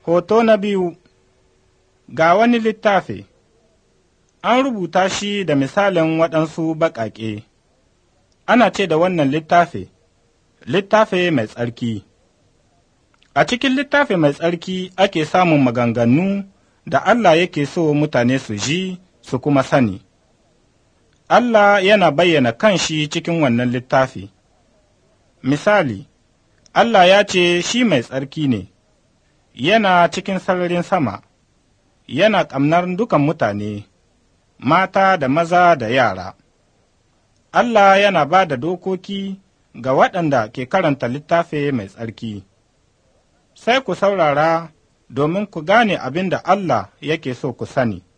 Hoto na biyu Ga wani littafi, an rubuta shi da misalin waɗansu baƙaƙe, ana ce da wannan littafi, littafi mai tsarki. A cikin littafi mai tsarki ake samun maganganu da Allah yake so mutane su ji su kuma sani. Allah yana bayyana kanshi cikin wannan littafi. Misali, Allah ya ce shi mai tsarki ne, yana cikin sararin sama, yana ƙamnar dukan mutane, mata da maza da yara. Allah yana ba da dokoki ga waɗanda ke karanta littafi mai tsarki. Sai ku saurara domin ku gane abin da Allah yake so ku sani.